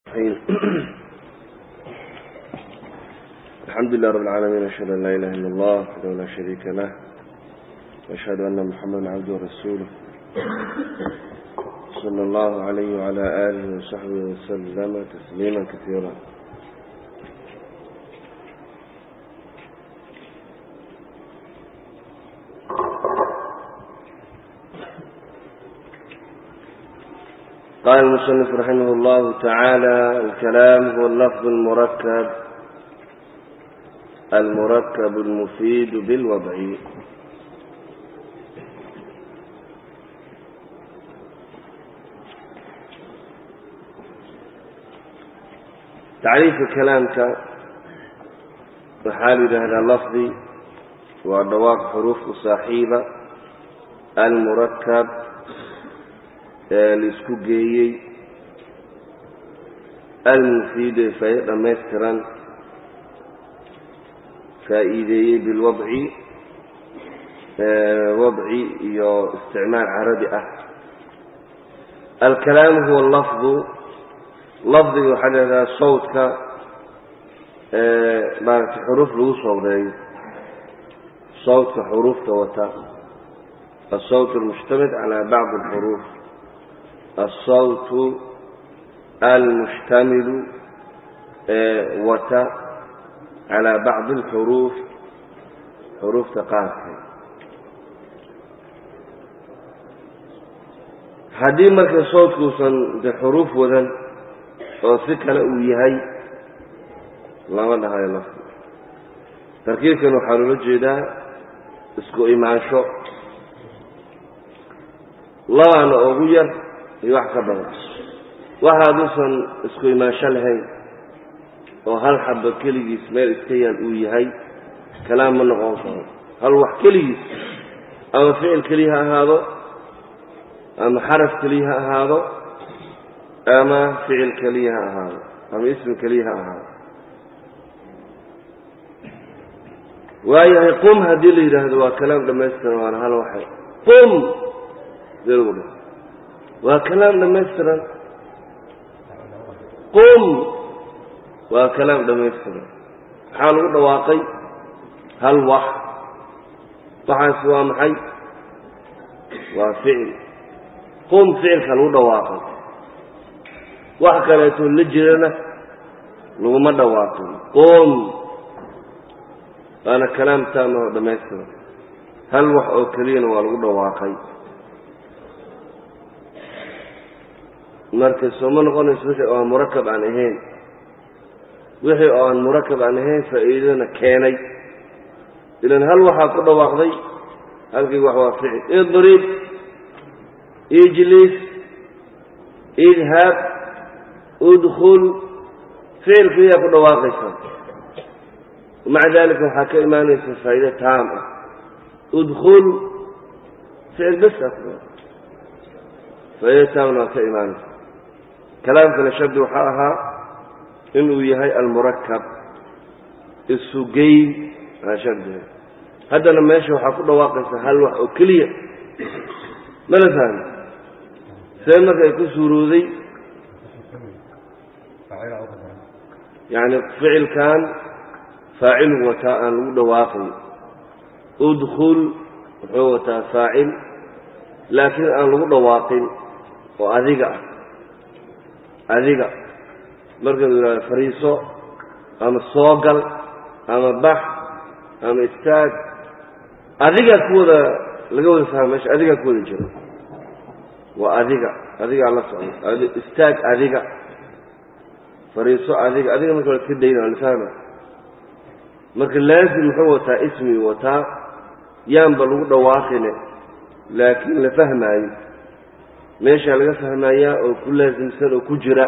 الحمد لله رب العالمين أشهد أن لا إله إلا الله وحده لا شريك له وأشهد أن محمدا عبده ورسوله صلى الله عليه وعلى آله وصحبه وسلم تسليما كثيرا قال المصنف رحمه الله تعالى الكلام هو اللفظ المركب المركب المفيد بالوضع tacriifka kalaamka waxaa la yidhaahdaa lafdi waa dhawaaq xuruuf u saaxiiba almurakab ee laisku geeyey almufiidu ee faa'ido dhammaystiran faa'iideeyey bilwadci wadci iyo isticmaal carabi ah alkalaamu huwa lafdu lafdiga waxaa la yidhahdaa sawdka maaragtay xuruuf lagu sawdeeyo sawdka xuruufta wata asawt almushtamid calaa bacdi alxuruuf asawt almushtamilu ee wata calaa bacdi alxuruuf xuruufta qaarka haddii marka sawdkuusan de xuruuf wadan oo si kale uu yahay lama dhahayo lafdi tarkiibkan waxaa loola jeedaa isku imaansho labaana ugu yar iyo wax ka badan waxa hadduusan isku imaansho lahayn oo hal xaba keligiis meel iska yaal uu yahay kalaam ma noqon karo hal wax keligiis ama ficil keliya ha ahaado ama xaraf keliya ha ahaado ama ficil keliya ha ahaado ama ismi keliya ha ahaado waayahay qum haddii la yidhaahdo waa kalaam dhammaystiran waana hal waxay qum dee lagu dhaho waa kalaam dhammaystiran qum waa kalaam dhammaystiran maxaa lagu dhawaaqay hal wax waxaas waa maxay waa ficil qum ficilka lagu dhawaaqay wax kaleeto la jirana laguma dhawaaqin qum waana kalaam taama oo dhammaystiran hal wax oo keliyana waa lagu dhawaaqay marka soo ma noqonayso wixii oo aan murakab aan ahayn wixii oo aan murakab aan ahayn faa'iidana keenay ilan hal waxaa ku dhawaaqday halkii wax waa ficil idrib ijlis idhab udkul ficil keliyaa ku dhawaaqaysa maca dalika waxaa ka imaanaysa faa'iide taam ah udkul ficil besa ku faa'iide taamna waa ka imaanaysa kalaamkana shardi waxaa ahaa inuu yahay almurakab isugeyn aa shardiga haddana meesha waxaa ku dhawaaqaysa hal wax oo keliya mala fahmi see marka ay ku suurooday yacni ficilkan faacilu wataa aan lagu dhawaaqin udkul wuxuu wataa faacil laakiin aan lagu dhawaaqin oo adiga ah adiga markau yidhahdo fariiso ama soogal ama bax ama istaag adigaa ku wada laga wada fahma meesha adigaa ku wada jiro waa adiga adigaa la socda istaag adiga fariiso adiga adiga marka la iska dayna waa la fahma marka laazim muxuu wataa ismi wataa yaanba lagu dhawaaqine laakiin la fahmaayo meeshaa laga fahmayaa oo ku laasimsan oo ku jira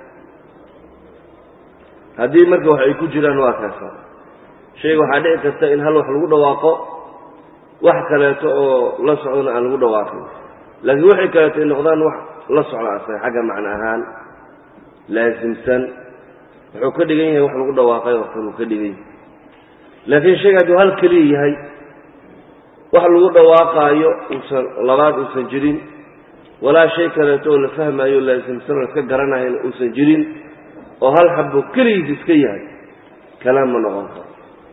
haddii marka wax ay ku jiraan waa kaasa shayga waxaa dhici karta in hal wax lagu dhawaaqo wax kaleeto oo la socdona aan lagu dhawaaqin laakiin waxay kaleeto ay noqdaan wax la socda asaga xagga macno ahaan laasimsan wuxuu ka dhigan yahay wax lagu dhawaaqay oo kaluu ka dhigan yahay laakiin shayga hadduu hal keliya yahay wax lagu dhawaaqaayo uusan labaad uusan jirin walaa shay kaleeto oo la fahmaayo laasimsan oo laska garanayana uusan jirin oo hal xabo keligiis iska yahay kalaam ma noqon karo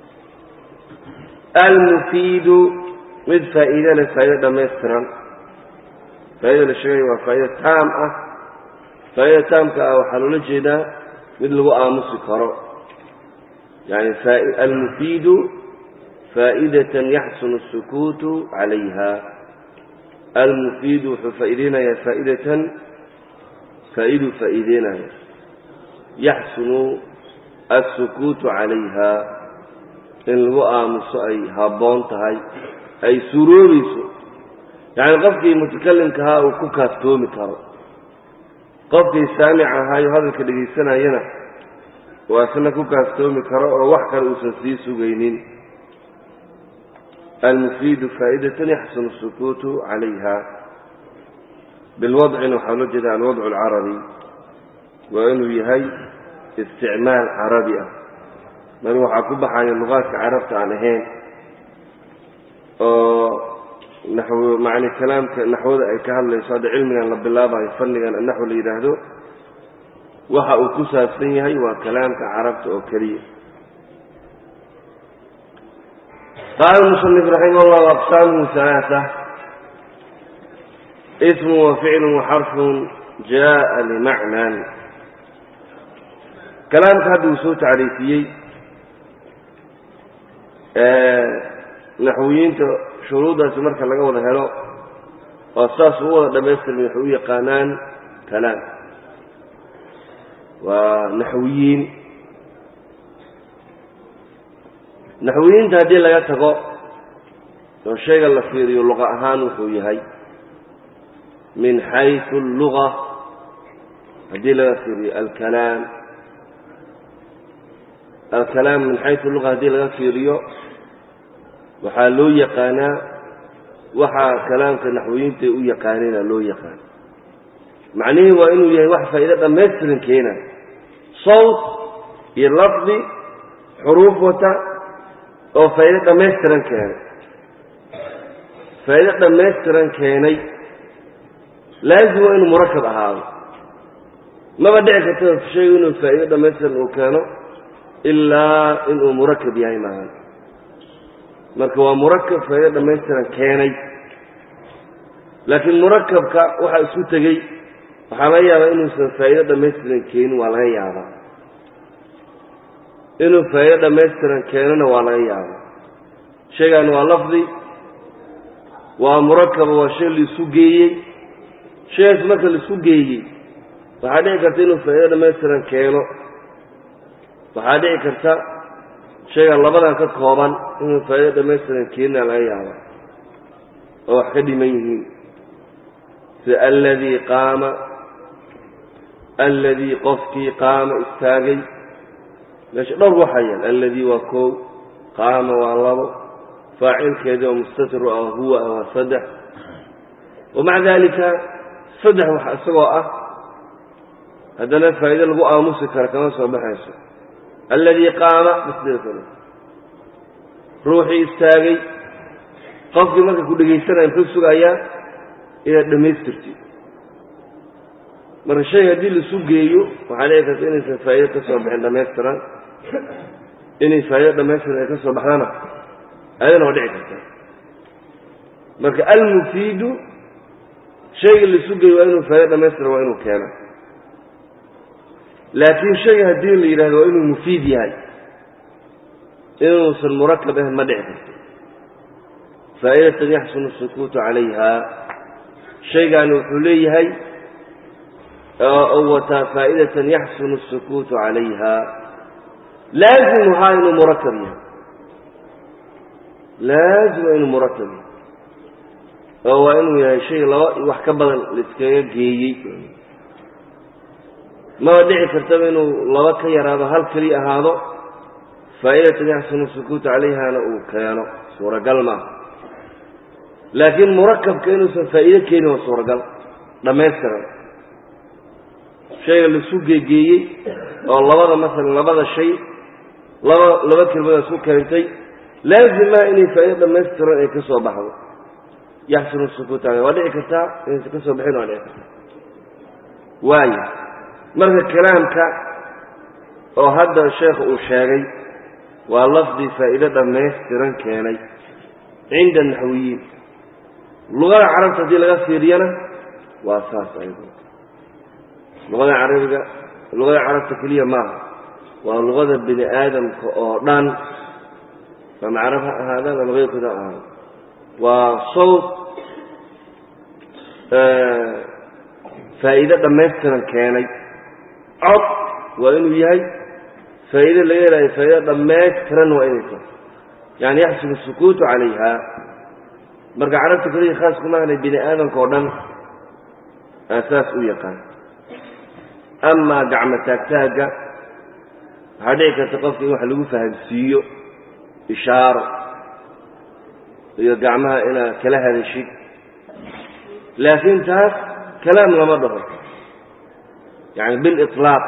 almufiidu mid faa'iide leh faa'ido dhammaystiran faa'ida la sheegaya waa faa'ido taam ah faa'ida taamka ah waxaa loola jeedaa mid lagu aamusi karo yani almufiidu faa'idatan yaxsunu الsukuutu calayha almufiidu wuxuu faa'iideynayaa faa'idatan faa'idu faa'iideynaya yaxsunu الsukuutu calayha in lagu aamuso ay habboon tahay ay suuroobayso yacni qofkii mutakalimkahaa uu ku kaaftoomi karo qofkii saamic ahaayo hadalka dhegaysanayana waa isna ku kaaftoomi karo oo wax kale uusan sii sugaynin almufiidu faa'idatan yaxsunu الsukuutu calayha bilwadcina waxaa loo jeeda alwadcu alcarabi waa inuu yahay isticmaal carabi ah mar waxaa ku baxaya luqaadka carabta aan ahayn oo naxw macni kalaamka naxwada ay ka hadlayso hadda cilmigan la bilaabayo fannigan naxw la yidhaahdo waxa uu ku saabsan yahay waa kalaamka carabta oo keliya qaala musanif raximah llahu aqsaamuhu halaaa ismu wa ficlu waxarfun jaءa limacnan kalaamka hadda uu soo tacriifiyey naxwiyiinta shuruuddaasi marka laga wada helo oo saas u wada dhammaystirma waxay u yaqaanaan kalaam waa naxwiyiin naxwiyiinta haddii laga tago oo shayga la fiiriyo luqa ahaan wuxuu yahay min xaysu alluga haddii laga fiiriyo alkalaam alkalaam min xaysu luga haddii laga fiiriyo waxaa loo yaqaanaa waxaa kalaamka naxwiyiinta u yaqaanina loo yaqaan macnihii waa inuu yahay wax faa'ido dhammaystiran keena sawt iyo lafdi xuruuf wata oo faa'ido dhammaystiran keenay faa'ido dhammaystiran keenay laazim waa inuu murakab ahaado maba dhici karta shaygu inuu faa'ido dhammaystiran uu keeno ilaa inuu murakab yahay maahan marka waa murakab faa'ido dhammaystiran keenay laakiin murakabka waxaa isku tegey waxaa laga yaabaa inuusan faa'ido dhammaystiran keenin waa laga yaabaa inuu faa'ido dhammaystiran keenona waa laga yaabaa shaygan waa lafdi waa murakaba waa shay laisu geeyey shaygaas marka laisu geeyey waxaa dhici karta inuu faa'ido dhammaystiran keeno waxaa dhici karta shaygan labadan ka kooban inuu faa'ido dhammaystiran keenina laga yaabaa oo wax ka dhiman yihiin sida alladii qaama alladii qofkii qaama istaagay meesha dhowr waxaa yaal alladii waa koow qaama waa labo faacilkeedii oo mustatir ah huwa ah waa saddex wamaca daalika saddex wax isagoo ah haddana faa'ido lagu aamusi karo kama soo baxayso alladii qaama basdeekale ruuxii istaagay qofkii marka ku dhegaysanaya muxuu sugayaa inaad dhammaystirtid marka shay haddii laisu geeyo waxaa dhici karta inaysan faa'ido ka soo bixin dhammaystiran inay faa'ido dhammaystiran ay ka soo baxdana ayadana waa dhici karta marka almufiidu shayga laisu geeyo waa inuu faa'ido dhammaystiran waa inuu keena laakiin shayga haddii la yidhahdo waa inuu mufiid yahay inuusan murakab ahayn ma dhici karto faa'idatan yaxsunu asukuutu calayha shaygaani wuxuu leeyahay oo wataa faa'idatan yaxsunu asukuutu calayha laazimuhaa inuu murakab yahay laazima inuu murakab yahay oo waa inuu yahay shay laba wax ka badan laiskaga geeyey maba dhici kartaba inuu laba ka yaraado hal keliya ahaado faa'idatan yaxsunu sukuutu calayhana uu keeno suuragal maaha laakiin murakabka inuusan faa'iido keenin waa suuragal dhammaystiran shayga laisu geegeeyey oo labada masalan labada shay laba laba kelmada isku keentay laazimaa inay faa'ido dhammaystiran ay ka soo baxdo yaxsunu sukuutu calayha waa dhici kartaa inaysan ka soo baxin waa dhici kartaa waayo marka kalaamka oo hadda sheekhu uu sheegay waa lafdi faa'iido dhammaystiran keenay cinda naxwiyiin luqada carabta haddii laga fiiriyana waa saas aydo luqada carabiga luqada carabta keliya maaha waa luqada bini aadamka oo dhan ama carab ha ahaadaan ama keyrkooda ha ahaado waa sawt faa'iido dhammaystiran keenay cod waa inuu yahay faa'iide laga helaayo faa'iido dhammaystiran waa inay tahay yani yaxsulu sukuutu calayha marka carabta keliya khaas kuma ahnay bini aadamka oo dhan aasaas u yaqaan amaa gacmo taagtaagga waxaa dhici karta qofka in wax lagu fahamsiiyo ishaaro iyo gacmaha inaad kala hadashid laakiin taas kalaam lama dhaho yani biliطlaaq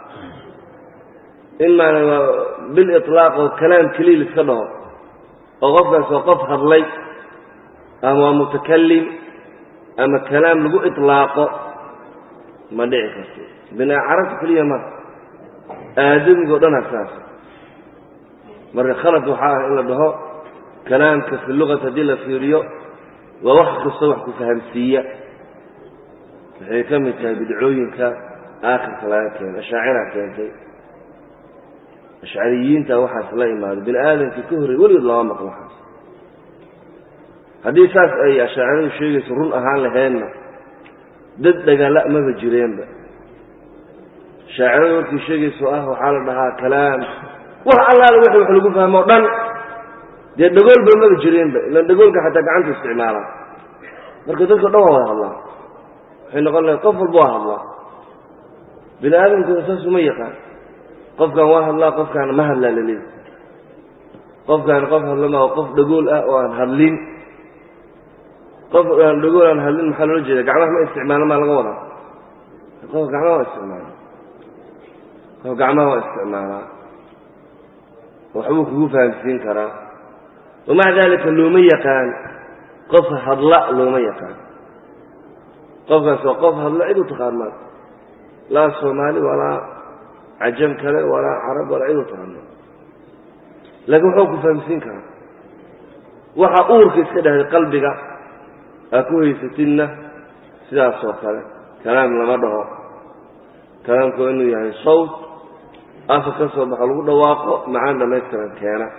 in maana biliطlaaq oo kalaam keliya liska dhaho oo qofkaas oo qof hadlay ama waa mutakalim ama kalaam lagu iطlaaqo ma dhici karto bina carabta keliya ma aadamigo dhan asaas marka khalad waxaa ah in la dhaho kalaamka fi lugat haddii la fiiriyo waa wax kastoo wax ku fahamsiiya waxay ka mid tahay bidcooyinka aakhirka laga keenay ashaacira keentay ashcariyiinta waxaas la imaado bini aadamkii ka horrey weligood lama maqlo waxaas haddii saas ay ashaaciradu sheegayso run ahaan laheedna dad dhagala maba jireenba shaaciradu markii sheegayso ah waxaa la dhahaa kalaam wax allaala wixii wax lagu fahmo o dhan dee dhagoolba maba jireenba ilan dhagoolka xataa gacanta isticmaalaa marka dadka dhan waa wada hadlaa waxay noqon lahay qof walba waa hadlaa bini aadamkuna saas uma yaqaan qofkan waa hadlaa qofkaana ma hadlaa laleeya qofkaan qof hadlama oo qof dhagool ah oo aan hadlin qof aan dhagool aan hadlin maxaa loola jeeda gacmaha ma isticmaalo maa laga wadaa qof gacmaha waa isticmaala qof gacmaha waa isticmaalaa waxbuu kugu fahamsiin karaa wamaca dalika looma yaqaan qof hadla looma yaqaan qofkaas waa qof hadla cid u taqaan maa laa soomaali walaa cajam kale walaa carab walaa cid u taqaan maa laakiin waxuu ku fahamsiin karaa waxa uurka iska dhahday qalbiga aa ku haysatidna sidaas oo kale kalaam lama dhaho kalaamku waa inuu yahay sawt afar ka soo baxo lagu dhawaaqo macaan dhamaystiran keena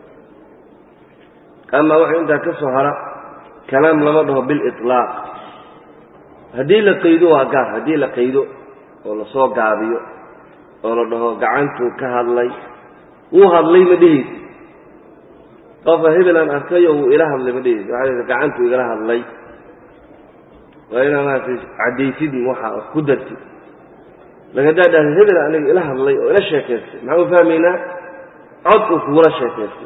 ama waxa intaa ka soo hara kalaam lama dhaho biliطlaaq haddii la qaydo waa gaar haddii la qaydo oo lasoo gaabiyo oo la dhaho gacantuu ka hadlay wuu hadlay ma dhehaysi qofa hebelaan arkayo wuu ila hadlay ma dhehaysi waxaa la gacantuu igala hadlay waa inaa maaragtay caddaysid waxa ku dartid lakin haddaa dhahda hebel aniga ila hadlay oo ila sheekaystay maxaan u fahmaynaa cod uu kugula sheekaystay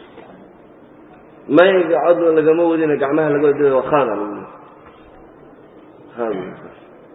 mayga codna lagama wadina gacmaha laga wada waa khalada lagu leey khalad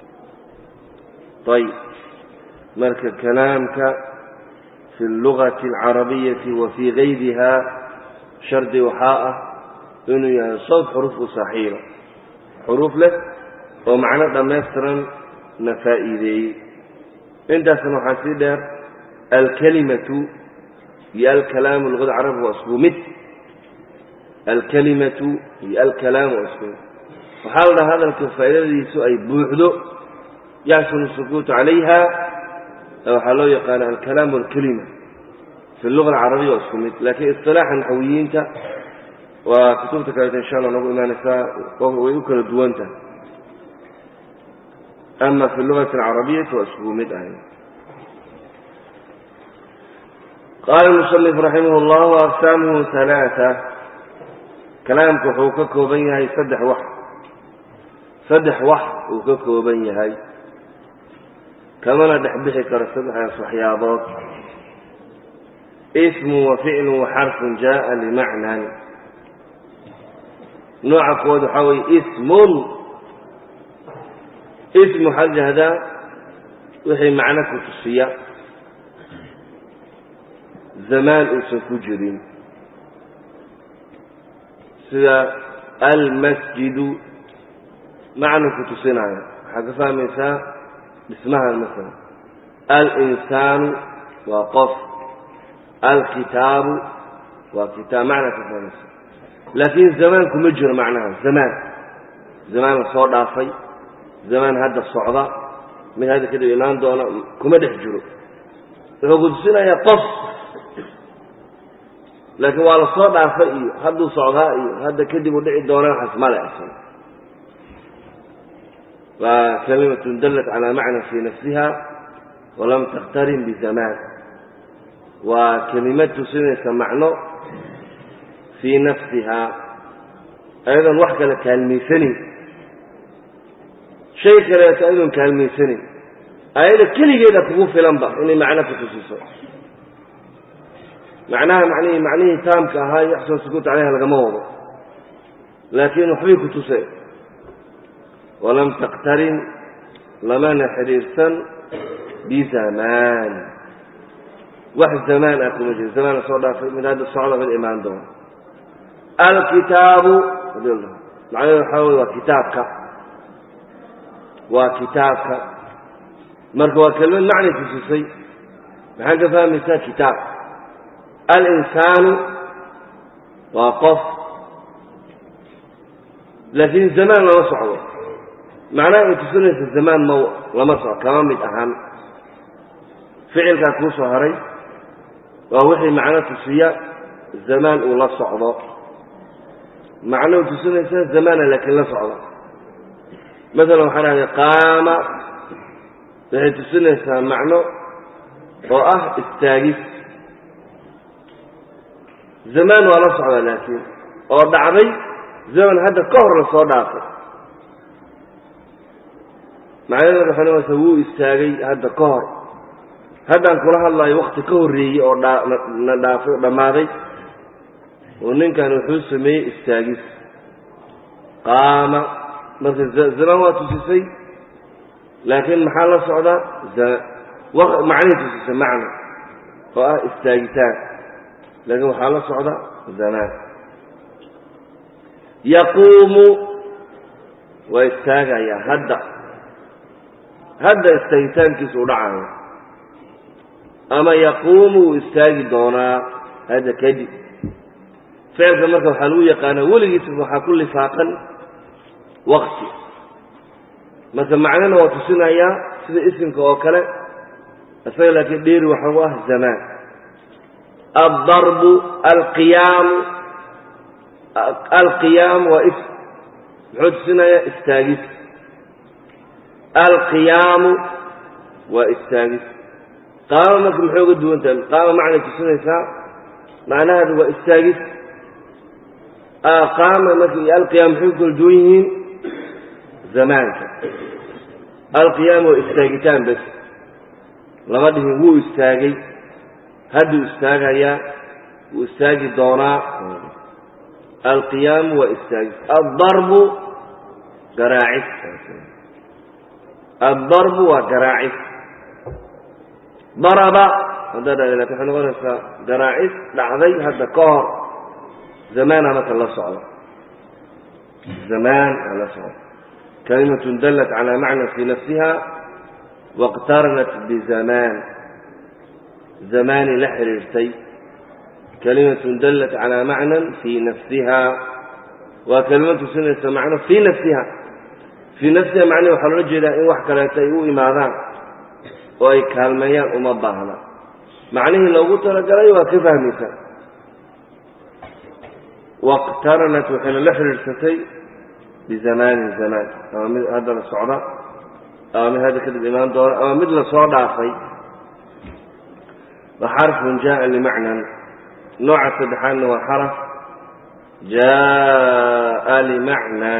ayib marka kalaamka fi اllugati اlcarabiyati wa fii gayriha shardi waxaa ah inuu yahay sawt xuruuf u saaxiiba xuruuf leh oo macno dhammaystiran na faa'iideeyey intaasna waxaa sii dheer alkalimatu iyo alkalaamu luqada carabka waa isku mid alkalimatu iyo alkalaamu waa isku mid waxaa la dhaha hadalka faa'idadiisu ay buuxdo yaxsunu sukuutu calayha waxaa loo yaqaana alkalaam walkalima fi luga alcarabiya waa isku mid laakiin isilaaxa naxwiyiinta waa kutubta kaleeta insha allah nagu imaanaysaa way u kala duwan tahay ama fi lugati alcarabiyati waa iskugu mid ahay qaala musanif raximah llah aqsaamuhu halaaa kalaamku wuxuu ka kooban yahay saddex wax saddex wax uu ka kooban yahay kamana dhex bixi karo saddexdaas waxyaabood ismu wa ficlu wa xarfun jaءa limacnan nooca kowaad waxaa weye ismun ism waxaa jahdaa wixii macno ku tusiya zamaan uusan ku jirin sida almasjidu macno ku tusinaayo waxaa ka fahmaysaa dhismahan masala alinsaanu waa qof alkitaabu waa kitaab macna ka fahmaysa laakiin zamaan kuma jiro macnaha zamaan zamaan la soo dhaafay zamaan hadda socda mid hadda kadib imaan doona kuma dhex jiro wuxuu ku tusinayaa qof laakiin waa la soo dhaafay iyo hadduu socdaa iyo hadda kadib u dhici doona waxaas male asan waa kalimatun dallat calaa macna fii nafsiha walam takhtarin bizamaan waa kelimad tusinaysa macno fii nafsihaa ayadoon wax kale kaalmaysanin shay kaleeto ayadoon kaalmaysanin ayada keligeeda kugu filanba inay macno ku tusiso macnaha manihii macnihii taamka ahaa yaxsun sukuut caleyha lagama wado laakiin waxbay ku tuseen walam takhtarin lamana xidhiirsan bizamaan wax zamaan ah kuma jiro zamaan la soo dhaafay mid hadda socda mid imaan doona alkitaabu macnahedu waxaa wey waa kitaabka waa kitaabka marka waa kelmad macnay tusisay maxaad ka fahmaysaa kitaab alinsaanu waa qof laakiin zamaan lama socdo macnaha ay tusinaysa zamaan ma lama socdo kama mid ahaan ficilkaa kuu soo haray waa wixii macno tusiya zamaan uu la socdo macno u tusinaysa zamaana laakiin la socdo masalan waxaa dhahday qaama waxay tusinaysaa macno oo ah istaagis zamaan waa la socdaa laakiin oo dhacday zaman hadda ka hor la soo dhaafay macnaheeda waxay noqonaysaa wuu istaagay hadda ka hor haddaan kula hadlaayo wakti ka horreeyey oo na dhaafay oo dhammaaday oo ninkan wuxuu sameeyey istaagis qaama marka zamaan waa tusisay laakiin maxaa la socdaa macnay tusisay macna oo ah istaagitaan laakiin waxaa la socda zamaan yaquumu waa istaagayaa hadda hadda istaagitaankiisa u dhacayo ama yaquumu wuu istaagi doonaa hadda kadib ficilka marka waxaa lagu yaqaanaa weligiisa waxaa ku lifaaqan wakti marka macnana waa tusinayaa sida isimka oo kale isaga laakiin dheeri waxa u ah zamaan aldarbu alqiyaamu alqiyaam waa ism muxuu tusinayaa istaagis alqiyaamu waa istaagis qaama marka maxay uga duwan tahay qaama macnay tusinaysaa macnaheedu waa istaagis qaama marka iyo alqiyaam maxay ku kala duwan yihiin zamaanka alqiyaam waa istaagitaan bes lama dhihin wuu istaagay hadduu istaagayaa wuu istaagi doonaa alqiyaamu waa istaagis aldarbu garaacis aldarbu waa garaacis daraba haddaa dhahda lakin waxay noqonaysaa garaacis dhacday hadda ka hor zamaana marka la socdo zamaan aa la socdo kalimatun dallat calaa macna fii nafsiha wاqtaranat bizamaan zamaani la xidhiirtay kalimatun dallat calaa macnan fii nafsiha waa kelimad tusinaysa macno fii nafsiha fii nafsiha macnihi waxaa loola jeedaa in wax kaleeto ay u imaadaan oo ay kaalmeeyaan uma baahna macnihii loogu talagalay waa ka fahmaysa wاqtaranat waxayna la xidhiirsatay bizamaanin zamaan ama mid hadda la socda ama mid hadda kadib imaan doona ama mid lasoo dhaafay wa xarfun jaءa limacnan nooca saddexaadna waa xaraf jaءa limacnan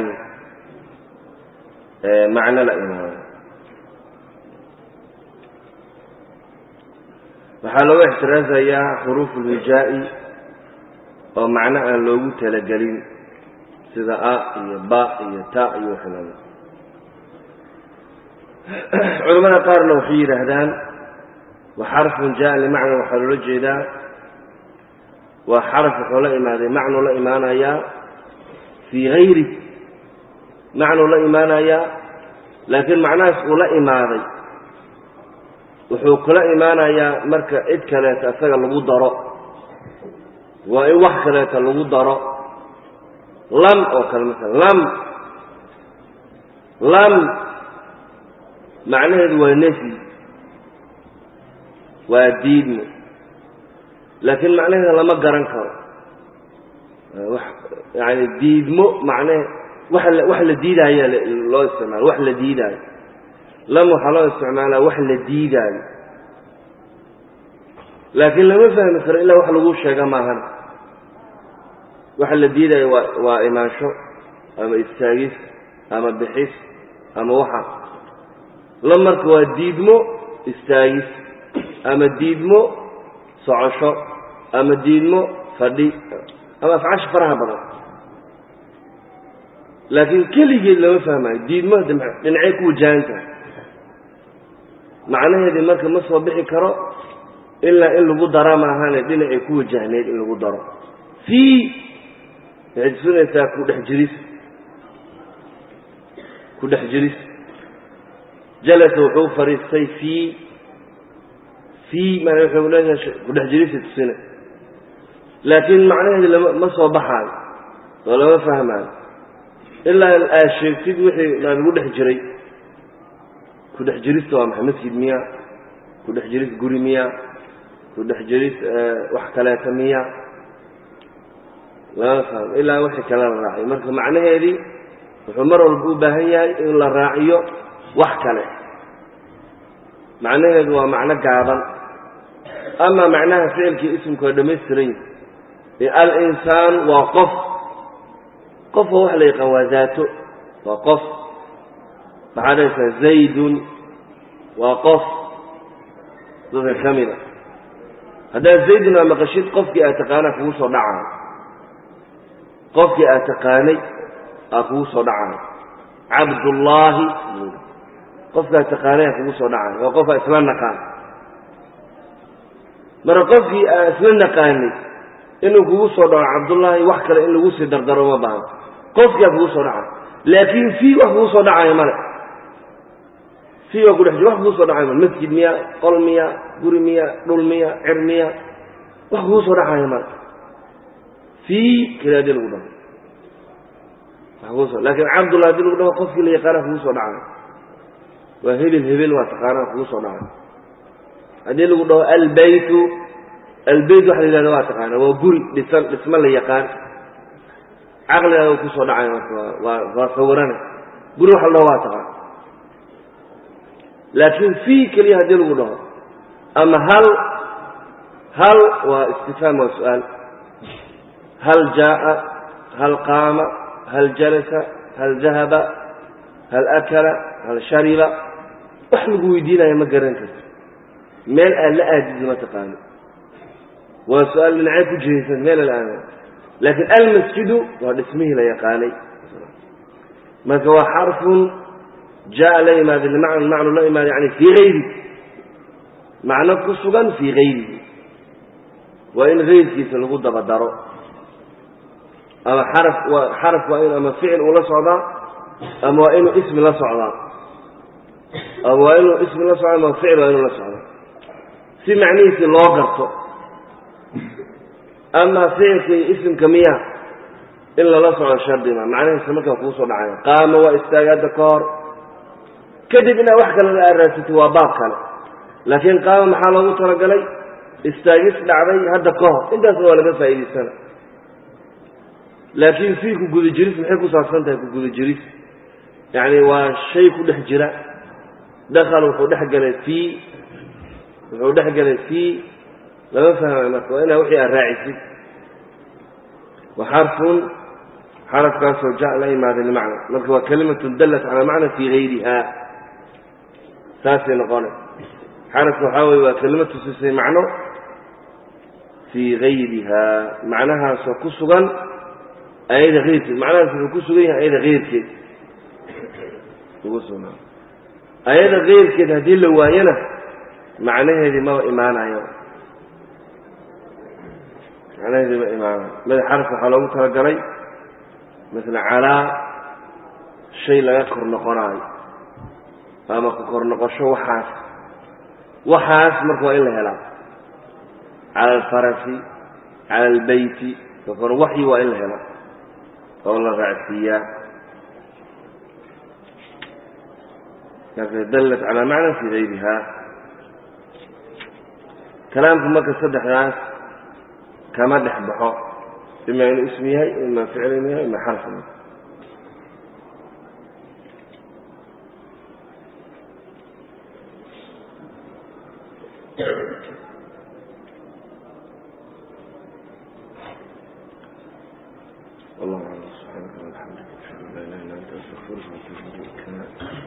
macno la imaado waxaa looga ixtiraasayaa xuruuf ulwijaa'i oo macno aan loogu talagelin sida a iyo ba iyo ta iyo waxlala culamada qaarna waxay yidhaahdaan wa xarfun jaa limacna waxaa loola jeedaa waa xaraf wuxuu la imaaday macnuu la imaanayaa fii hayri macnuu la imaanayaa laakiin macnahaas uu la imaaday wuxuu kula imaanayaa marka cid kaleeta isaga lagu daro waa in wax kaleeta lagu daro lam oo kale masala lam lam macnaheedu waa nefyi waa diidmo laakiin macnaheeda lama garan karo wax yani diidmo macnahe wax la wax la diidaayaa loo isticmaalo wax la diidaayo lam waxaa loo isticmaalaa wax la diidaayo laakiin lama fahmi karo ilaa wax lagu sheega maahan waxa la diidaayo waa waa imaansho ama istaagis ama bixis ama waxa lam marka waa diidmo istaagis ama diidmo socosho ama diidmo fadhi ama afcaasha faraha badan laakiin keligeed lama fahmayo diidmo dhinacay ku wajahan tahay macnaheedii marka ma soo bixi karo ilaa in lagu dara maahane dhinacay ku wajahneyd in lagu daro fii waxay tusinaysaa ku dhex jiris ku dhex jiris jalasa wuxuu fadhiistay fii fii mana wuxuu leeyahay ku dhex jirisa tusina laakiin macnaheedi lama ma soo baxaayo oo lama fahmaayo ilaa aad sheegtid wixii lagu dhex jiray ku dhex jirista waa maxay masjid miya ku dhex jiris guri miya ku dhex jiris wax kaleeta miya lama fahmo ilaa wixii kale la raaciyo marka macnaheedii wuxuu mar walba u baahan yahay in la raaciyo wax kale macnaheedu waa macno gaaban ama macnaha ficilkii ismku waa dhamaystiran yihi alinsaan waa qof qof oo wax la yaqaan waa daato waa qof maxaa dhahaysaa zaydun waa qof dadka ka mida haddaad zaydun aa maqashid qofkii aad taqaanaa kugu soo dhacayo qofkii aad taqaanay aa kugu soo dhacayo cabdullaahi qofkaa taqaanay aa kugu soo dhacayo waa qof aa isla naqaan marka qofkii aan isla naqaanay inuu kugu soo dhaco cabdullaahi wax kale in lagu sii dardaro ma bahan qofkiaa kugu soo dhacayo laakiin fii wax kugu soo dhacayo male fii waa kudhex jir wax kugu soo dhacayo male masjid miya qol miya guri miya dhul miya cir miya wax kugu soo dhacayo male fii keli hadii lagu dhaho laakiin cabdullah hadii lagu dhaho qofkii la yaqaana kugu soo dhacayo waa hebel hebel waa taqaanaa kugu soo dhacayo haddii lagu dhaho albaytu albeyt waxa la yidhahda waa taqaana waa guri dhisan dhismo la yaqaan caqligaaga kusoo dhacay marka waa waa sawirane guri waxa la dhaho waa taqaan laakiin fii keliya haddii lagu dhaho ama hal hal waa istifhaam waa su-aal hal jaa'a hal qaama hal jalasa hal dahaba hal akala hal shariba wax lagu weydiinaya ma garan karto meel aad la aadid ma taqaano waa su-aal dhinacee ku jihaysan meel alaana laakiin almasjidu waa dhismihii la yaqaanay marka waa xarfun jaa la yimaada limacna macnu la yimaada yani fii hayri macno ku sugan fii hayrihi waa in hayrkiisa lagu daba daro ama xaraf waa xaraf waa in ama ficil uu la socdaa ama waa inuu ismi la socdaa ama waa inuu ismi la socda ama ficil waa inuu la socdaa si macnihiisii loo garto ama ficilkii isimka miya in lala socdo shardima macnahiisa markaa kuu soo dhacaya qaama waa istaagaadda ka hor kadib inaad wax kale aad raadsatid waa baab kale laakiin qaama maxaa loogu talagalay istaagis dhacday hadda ka hor intaasna waa laga faa'idaysana laakiin fii ku guda jiris maxay ku saabsan tahay ku guda jiris yacni waa shay ku dhex jira dakal wuxuu dhex galay fii wuxuu dhex galay fii lama fahmayo marka waa inaa wixii aad raacisid wa xarfun xarafkaasoo ja la yimaada limacna marka waa kalimatun dallat calaa macna fii hayriha saasay noqona xarafka waxaa weye waa kelima tusisay macno fii hayriha macnahaasoo ku sugan ayada keyrkeed macnahaas wuxuu ku sugan yahay ayada keyrkeed ugu sugnaa ayada keyrkeed haddii la waayana macnaheedii maba imaanayo macnaheedii ma imaanayo mada xaraf waxaa loogu talagalay masala calaa shay laga kor noqonaayo ama ku kor noqosho waxaas waxaas marka waa in la helaa cala alfarasi cala albeyti kakore waxyi waa in la helaa oo la raacsiiyaa marka dallat calaa macna fii gayriha kalaamku marka saddexdaas kama dhex baxo ima inuu ism yahay ima ficl inu yahay ima xarf والله أعلم سبحانك اللهم وبحمدك أشهد أن لا إله إلا أنت أستغفرك وأتوب إليك